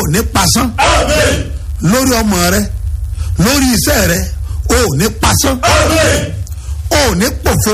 ní pasán lórí ọmọ rẹ lórí iṣẹ́ rẹ o ò ní pasán o ò ní pòfo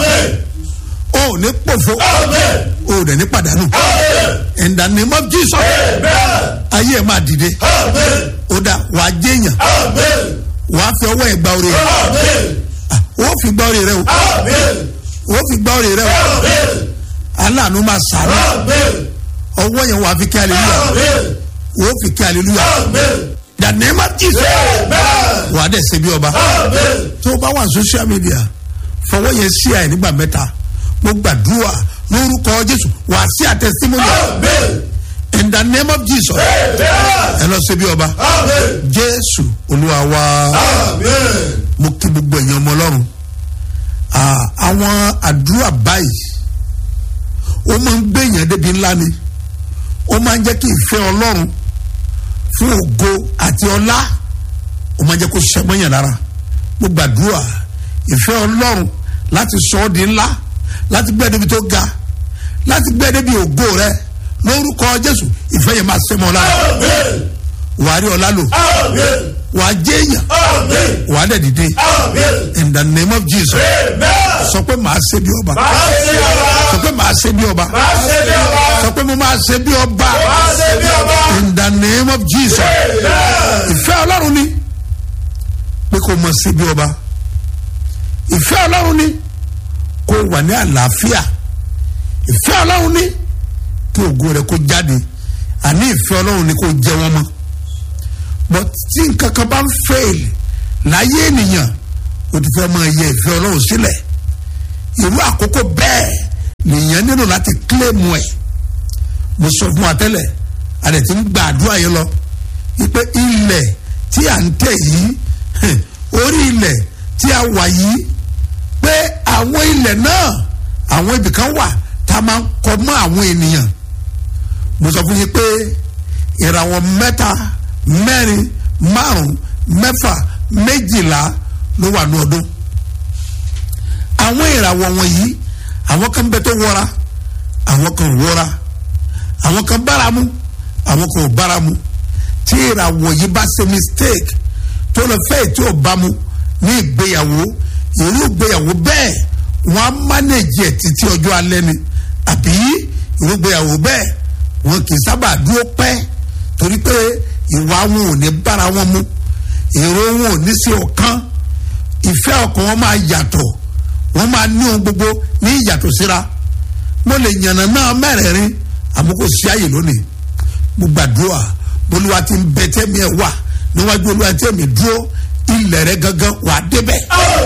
o ò ní pòfo o ò dẹ̀ ní pàdánù in the name of Jesus ayé ẹ̀ máa dìde ó dà wàá jẹ́yàn wàá fi ọwọ́ ẹ̀ gba orí rẹ ó fi gba orí rẹ o ó fi gba orí rẹ o aláàánú máa sàánú ọwọ́ yẹn wàá fi kí hallelujah ó fi kí hallelujah the name of Jesus wàá dẹ̀ ṣe bí ọba tó o bá wà social media fọwọ́ yẹn sí àyè nígbà mẹ́ta mo gbàdúrà lórúkọ Jésù wàá sí àtẹ̀símọ́nì in the name of Jesus ẹ lọ ṣe bí ọba Jésù Olúwa wa mo kí gbogbo èèyàn ọmọ Ọlọ́run àwọn àdúrà báyìí ó máa ń gbé èèyàn débi ńlá ni ó máa ń jẹ́ kí ìfẹ́ Ọlọ́run fún ògo àti ọlá ó máa ń jẹ́ kó ṣiṣẹ́ mọ́yàn lára mo gbàdúrà ìfẹ́ Ọlọ́run láti sọ ọ́ di ńlá láti gbé débi tó ga láti gbé débi ògo rẹ lórúkọ Jésù ìfẹ́ yẹn máa ṣe mọ́ lára wàá rí ọlá lò wàá jẹ́ èèyàn wàá dẹ̀ dìde in the name of Jesus sọ pé màá ṣe bí ọba sọ pé màá ṣe bí ọba sọ pé mo máa ṣe bí ọba in the name of Jesus ìfẹ́ Ọlọ́run ni pé kò mọ̀ ṣe bí ọba ìfẹ́ Ọlọ́run ni kò wà ní àlàáfíà ìfẹ́ Ọlọ́run ni kí ògo rẹ̀ kó jáde àní ìfẹ́ Ọlọ́run ni kò jẹ wọ́n mọ́ but tí nǹkan kan bá ń fail láyé ènìyàn o ti fẹ́ máa yẹ ìfẹ́ Ọlọ́run sílẹ̀ irú àkókò bẹ́ẹ̀ nìyẹn nílò láti kílèmù ẹ̀ mo sọ fún wa tẹ́lẹ̀ àdẹ̀ tí ń gba àdúrà yẹn lọ wípé ilẹ̀ tí à ń tẹ̀ yìí orí ilẹ̀ tí a wà yìí pé àwọn ilẹ̀ náà àwọn ibìkan wà tá a máa ń kọ mọ́ àwọn ènìyàn mo sọ fún yín pé ìràwọ̀ mẹ́ta mẹ́rin márùn mẹ́fà méjìlá ló wà ní ọdún àwọn ìràwọ̀ wọ̀nyí àwọn kan bẹ tó wọra àwọn kan wọra àwọn kan báramu àwọn kan ò báramu tí ìràwọ̀ yìí bá ṣe mistake tó lọ fẹ́ tí ò bámu ní ìgbéyàwó irú ìgbéyàwó bẹ́ẹ̀ wọ́n á mánéjì ẹ̀ títí ọjọ́ alẹ́ ni àbí irú ìgbéyàwó bẹ́ẹ̀ wọn kì í sábà dúró pẹ́ torí pé ìwà wọn ò ní bára wọn mu èrò wọn ò ní sí ọ̀kan ìfẹ́ ọkàn wọn máa yàtọ̀ wọ́n máa ní ohun gbogbo ní ìyàtọ̀ síra mo lè yànnà náà mẹ́rẹ̀ẹ̀rin àmọ́ kò sí àyè lónìí mo gbàdúrà bolúwa ti ń bẹ tẹ́mi ẹ̀ wà níwájú olúwa tẹ́mi dúró ilẹ̀ rẹ gangan wà débẹ̀.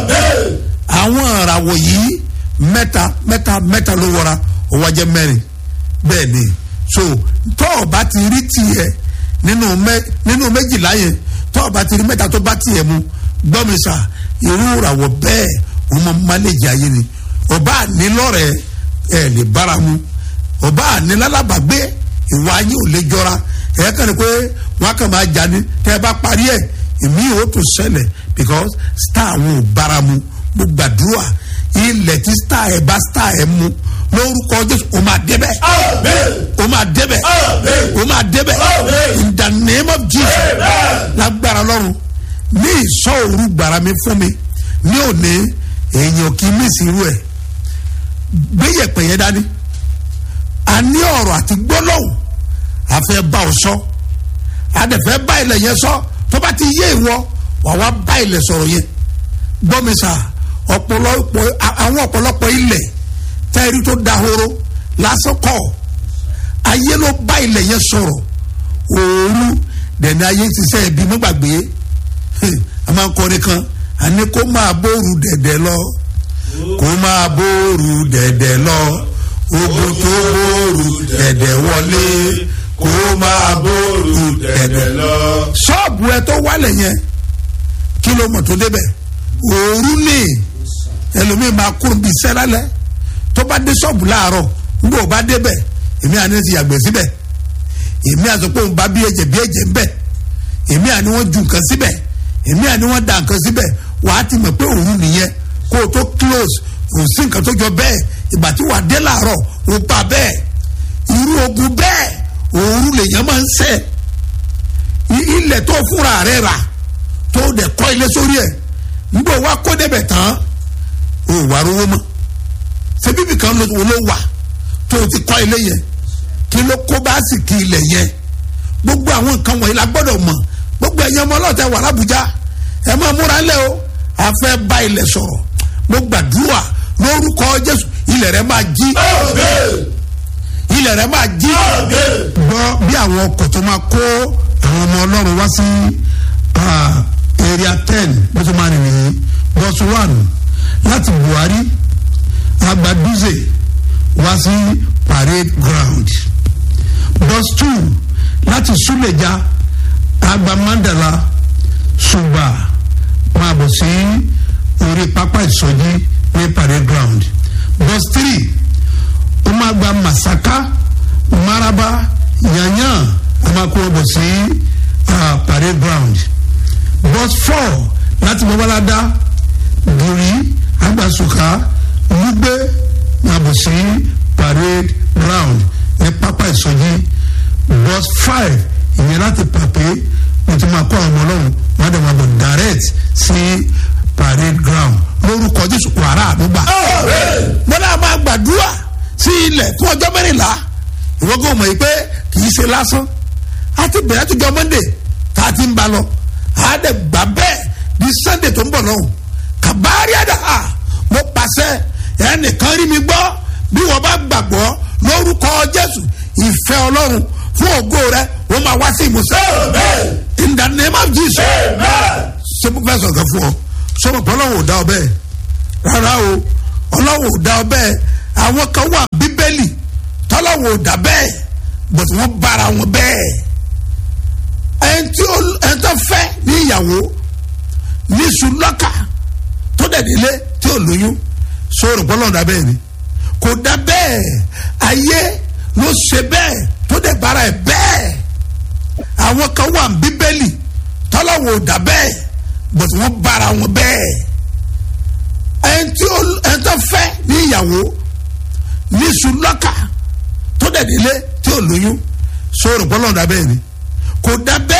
àwọn ìràwọ̀ yìí mẹ́ta mẹ́ta mẹ́ta ló wọra ó wá jẹ́ mẹ́rin bẹ́ẹ̀ ni so tọ́ ọ bá ti rí tiẹ̀ nínú mẹ nínú méjìlá yẹn tọ́ ọ bá ti rí mẹ́ta tó bá tiẹ̀ mu gbọ́ mi sà irú ìràwọ̀ bẹ́ẹ̀ wọ́n mọ máléjì ayé ni ọba ànílọ́rẹ̀ ẹ̀ lè bára mu ọba ànílálábàgbé ìwà ayé ò lè jọra ẹ̀ kàn ní pé wọ́n á kàn máa jà ní tẹ́ ẹ bá parí ẹ̀ èmi ò tún ṣẹlẹ̀ because star àwọn ò bára mu mo gbàdúrà ilẹ̀ tí star ẹ̀ bá star ẹ̀ mu lórúkọ Jésù o máa débẹ̀ o máa débẹ̀ o máa débẹ̀ in the name of Jesus lágbára lọ́run ní ìsọ òru gbàrà mi fún mi ní òní èèyàn kì í mísì irú ẹ̀ gbéyẹ̀pẹ̀ yẹn dání a ní ọ̀rọ̀ àti gbólóhùn àfẹ́ bá ọ sọ àdẹ̀fẹ́ bá ilẹ̀ yẹn sọ tó bá ti yé ìwọ wà wá bá ilẹ̀ sọ̀rọ̀ yẹn gbọ́ mi sà ọ̀pọ̀lọpọ̀ àwọn ọ̀pọ̀lọpọ̀ ilẹ̀ tẹ́rí tó dahoro lásán kọ́ ayé ló bá ilẹ̀ yẹn sọ̀rọ̀ òòrù dẹ̀ni ayé ti sẹ́ ẹbí mọ́gbàgbé a máa ń kọrin kan àní kó máa bóoru dẹ̀dẹ̀ lọ kó máa bóoru dẹ̀dẹ̀ lọ ogun tó bóoru dẹ̀dẹ̀ wọlé kó máa bóoru dẹ̀dẹ̀ lọ. ṣọ́ọ̀bù ẹ tó wálẹ̀ yẹn kí ló mọ̀ tó débẹ̀ òòrù ni ẹlòmíì máa kúrò bíi sẹ́lálẹ́ tó bá dé ṣọ́ọ̀bù láàárọ̀ nígbà ó bá débẹ̀ èmi àní ti yàgbẹ́ síbẹ̀ èmi àti pé òun bá bí ẹ̀jẹ̀ bí ẹ̀jẹ̀ ń bẹ̀ èmi àní wọ́n ju nǹkan síbẹ̀ èmi àní wọ́n da nǹkan síbẹ̀ wàá ti mọ̀ pé òun nìyẹn kó o tó close kò sí nǹkan tó jọ bẹ́ẹ̀ ìgbà tí wàá dé láàárọ̀ ó bá bẹ́ẹ̀ irú ogun bẹ́ẹ̀ òru lèèyàn máa ń sẹ́ ilẹ̀ tó fúnra rẹ̀ rà tó dẹ̀ kọ́ ilé sórí ẹ̀ nígbà wa kó débẹ̀ tán o wà rówó mọ́ ṣé bíbí kan ló ló wà tó o ti kọ́ ilé yẹn kí ló kó bá sì kí ilẹ̀ yẹn gbogbo àwọn nǹkan wọ̀nyí la gbọ́dọ̀ mọ̀ gbogbo ẹ̀yàn ọmọ ọlọ́ọ̀tẹ̀ wà lábújá ẹ máa múra ńlẹ̀ o a fẹ́ bá ilẹ̀ sọ̀rọ̀ mo gbàdúrà lórúkọ jésù ilẹ̀ rẹ máa jí ilẹ̀ rẹ máa jí gbọ́ bí àwọn ọkọ̀ tó máa kó àwọn ọmọ ọlọ́run wá sí area ten bó tó máa rìnrìn yìí bus one láti buhari agbaduze wá sí parade ground bus two láti suleja agba mandala suba máa bọ̀ sí orí pápá ìsọjí ní parade ground bus three ó máa gba masaka maraba yanyan ó máa kó bọ̀ sí uh, parade ground bus four láti babalada giri agbasuka lugbe máa bọ̀ sí parade ground ní pápá ìsọjí bus five ìyẹn láti pàpé wọ́n ti máa kó àwọn ọmọ ọlọ́run wọ́n á dẹ̀ máa bọ̀ direct sí parade ground lórúkọ jésù wàrà àdúgbà. wọ́n náà máa gbàdúrà sí ilẹ̀ fún ọjọ́ mẹ́rìnlá ìwọ́n kò mọ̀ yìí pé kì í ṣe lásán a ti bẹ̀rẹ̀ tó jọ monday tá a ti ń ba lọ a dẹ̀ gbà bẹ́ẹ̀ di sunday tó ń bọ̀ lọ́hùn kàbárí àdàhà mo pàṣẹ ẹnìkan rí mi gbọ́ bí wọ́n bá gbàgbọ́ lórúkọ jésù ìfẹ́ ọlọ́run fún ògo rẹ wọ́n máa wá sí ìmúṣẹ. in the name of jesus. ṣé mo fẹ́ sọ̀rọ̀ fún ọ sọ́mọ̀ pé ọlọ́run ò dá ọ bẹ́ẹ̀ rárá o ọlọ́run ò dá ọ bẹ́ẹ̀ àwọn kan wà bíbélì tọ́lọ́run ò dá bẹ́ẹ̀ bọ̀tí wọ́n bára wọn bẹ́ẹ̀ ẹni tí ẹni tó fẹ́ ní ìyàwó ní sùlọ́kà tó dẹ̀dílé tí ò lóyún sọ̀rọ̀ pé ọlọ́run dá bẹ́ẹ̀ ni kò dá bẹ́ẹ̀ ayé ló ṣe bẹ́ẹ̀ tó dẹ̀ bára ẹ̀ bẹ́ẹ̀ àwọn kan wà bíbélì tọ́lọ́wọ́ ò dá bẹ́ẹ̀ bọ̀tí wọ́n bára wọn bẹ́ẹ̀ ẹni tí ẹni tó fẹ́ ní ìyàwó ní sùlọ́kà tó dẹ̀ délé tí ò lóyún sọ̀rọ̀ pọ́lọ́ dá bẹ́ẹ̀ ni kò dá bẹ́ẹ̀.